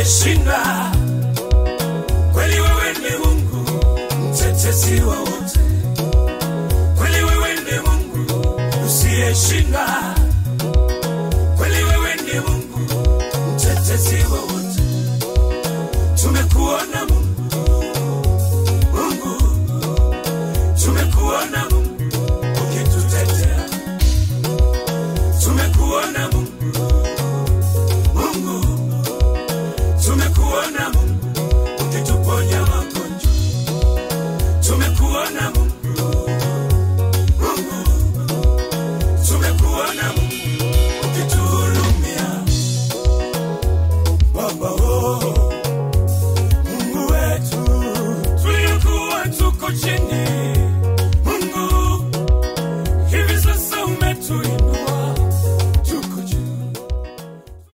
usiyeshinda. Kweli wewe ni Mungu, mtetezi wa wote. Kweli wewe ni Mungu usiyeshinda. Kweli wewe ni Mungu, mtetezi wa wote. Tumekuona Mungu, Mungu, tumekuona Mungu ukitutetea. Tumekuona Mungu, Mungu, tumekuona Mungu ukituponya magonjwa. Tumekuona Mungu, Mungu, tumekuona Mungu ukituhurumia. Baba oh, Mungu wetu, tulikuwa tuko chini